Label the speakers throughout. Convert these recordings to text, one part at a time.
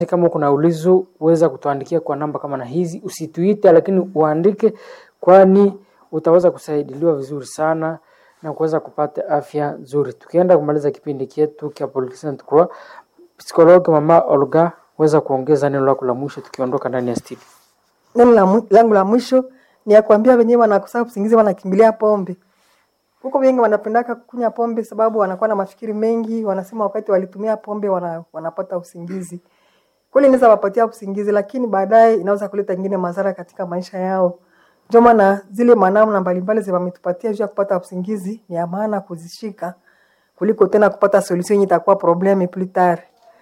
Speaker 1: Kama kuna ulizo uweza kutuandikia kwa namba kama na hizi, usituite lakini uandike, kwani utaweza kusaidiliwa vizuri sana na kuweza kupata afya nzuri. Tukienda kumaliza kipindi chetu cha Polyclinic Croix, psikologi mama Olga, weza kuongeza neno lako la mwisho tukiondoka ndani ya studio.
Speaker 2: Neno la mwi- langu la mwisho ni ya kuambia wenyewe wanakosa usingizi wanakimbilia pombe. Huko wengi wanapendaka kunywa pombe sababu wanakuwa na mafikiri mengi, wanasema wakati walitumia pombe wana, wanapata usingizi. Kweli inaweza wapatia usingizi, lakini baadaye inaweza kuleta ingine madhara katika maisha yao. Ndio maana zile manamna mbalimbali zi wametupatia juu ya kupata usingizi ni ya maana kuzishika kuliko tena kupata solution yenye itakuwa probleme plus tard.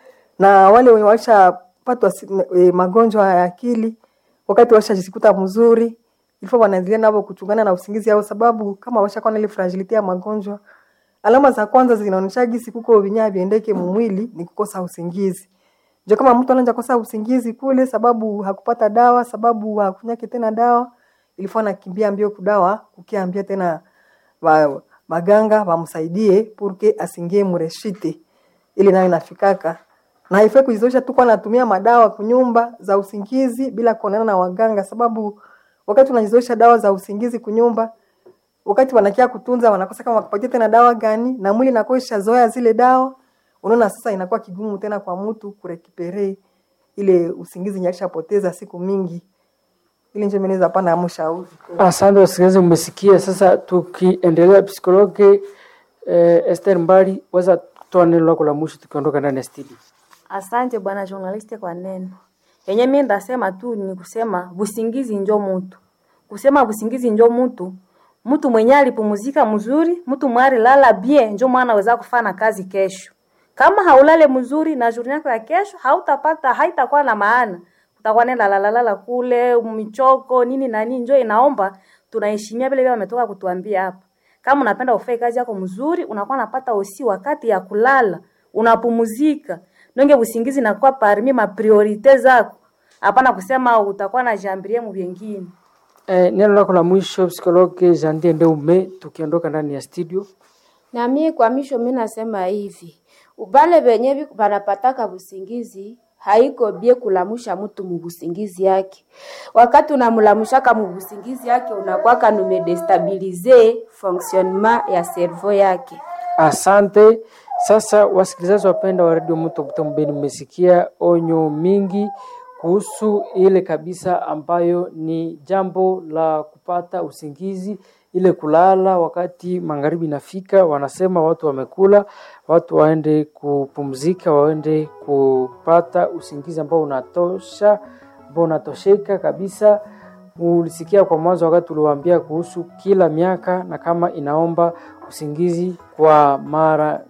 Speaker 2: Na wale wenye washapatwa si- e, magonjwa ya akili wakati washajikuta mzuri ilifo wanaendelea navo kuchungana na usingizi yao, sababu kama washakuwa na ile fragility ya magonjwa, alama za kwanza zinaonyesha gisi kuko vinyaa viendeke mumwili ni kukosa usingizi. Ndio kama mtu anaanza kosa usingizi kule, sababu hakupata dawa, sababu hakunyake tena dawa, ilifo anakimbia mbio kudawa, kukiambia tena wa, maganga wamsaidie purke asingie mureshite ili nayo inafikaka na haifai kujizoesha tu kwa natumia madawa kunyumba za usingizi bila kuonana na waganga, sababu wakati unajizoesha dawa za usingizi kunyumba, wakati wanakia kutunza wanakosa kama wakupatia tena dawa gani, na mwili inakuwa ishazoea zile dawa. Unaona sasa inakuwa kigumu tena kwa mtu kurekipere ile usingizi nyakishapoteza siku mingi, ili nje meneza pana amshauri
Speaker 1: Asante wasikilizaji, umesikia. Sasa tukiendelea, psikologi eh, Esther Mbali, weza kutoa neno lako la mwisho tukiondoka ndani ya studio.
Speaker 3: Asante bwana journaliste kwa neno yenye mimi ndasema tu ni kusema busingizi njo mutu, kusema busingizi njo mutu, mtu mwenye alipumuzika mzuri, mtu mwari lala bien, njo mwana weza kufanya kazi kesho. Kama haulale mzuri na journée yako ya kesho hautapata, haitakuwa na maana, utakuwa nenda lalalala kule michoko nini na nini. Njo inaomba tunaheshimia vile vile wametoka kutuambia hapa. Kama unapenda ufanye kazi yako mzuri, unakuwa unapata usi wakati ya kulala, unapumuzika. Nonge usingizi nakuwa parmi ma priorite zako. Hapana kusema utakuwa na jambirie mu vingine.
Speaker 1: Eh, neno lako la mwisho psikologi Jandie Ndeume, tukiondoka ndani ya studio.
Speaker 4: Na mie kwa misho mi nasema hivi, ubale benye bi- banapataka busingizi haiko bie kulamusha mtu mubusingizi yake. Wakati unamulamushaka mubusingizi yake unakwaka numedestabilize fonctionnement ya cerveau yake.
Speaker 1: Asante. Sasa wasikilizaji wapenda wa redio Moto Butembo Beni, mmesikia onyo mingi kuhusu ile kabisa ambayo ni jambo la kupata usingizi, ile kulala wakati magharibi inafika. Wanasema watu wamekula, watu waende kupumzika, waende kupata usingizi ambao unatosha, ambao unatosheka kabisa. Ulisikia kwa mwanzo wakati uliwaambia kuhusu kila miaka na kama inaomba usingizi kwa mara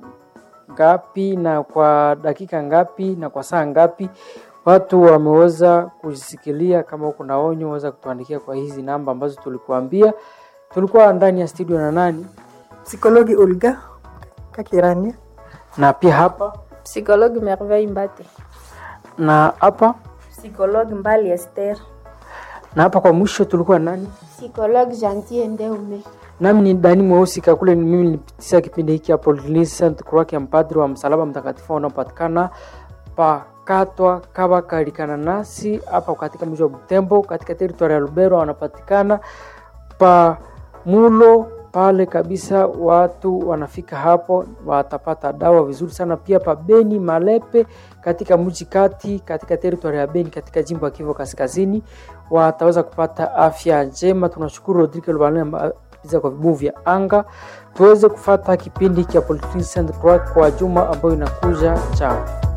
Speaker 1: ngapi na kwa dakika ngapi na kwa saa ngapi. Watu wameweza kujisikilia. Kama kuna onyo, waweza kutuandikia kwa hizi namba ambazo tulikuambia. Tulikuwa ndani ya studio na nani
Speaker 2: psikologi Olga Kakirania.
Speaker 1: na pia hapa
Speaker 4: Psychologue Merveille Mbate.
Speaker 1: na hapa
Speaker 3: Psikologi Mbali Esther.
Speaker 1: na hapa kwa mwisho tulikuwa nani?
Speaker 4: Psychologue Gentil Ndeume.
Speaker 1: Nami ni Dani Mweusi Kakule, ni mimi nilipitisha kipindi hiki hapo Saint Croix ya mpadri wa msalaba mtakatifu unaopatikana pakatwa kaba kalikana nasi hapa katika mji wa Butembo katika teritwari ya Lubero, wanapatikana pa mulo pale kabisa. Watu wanafika hapo watapata dawa vizuri sana. Pia pa Beni Malepe katika mji kati katika teritwari ya Beni katika jimbo ya Kivu Kaskazini wataweza kupata afya njema. Tunashukuru Rodrigue Lubalema za kwa vibuyu vya anga tuweze kufata kipindi cha Polyclinic Saint Croix kwa juma ambayo inakuja. Chao.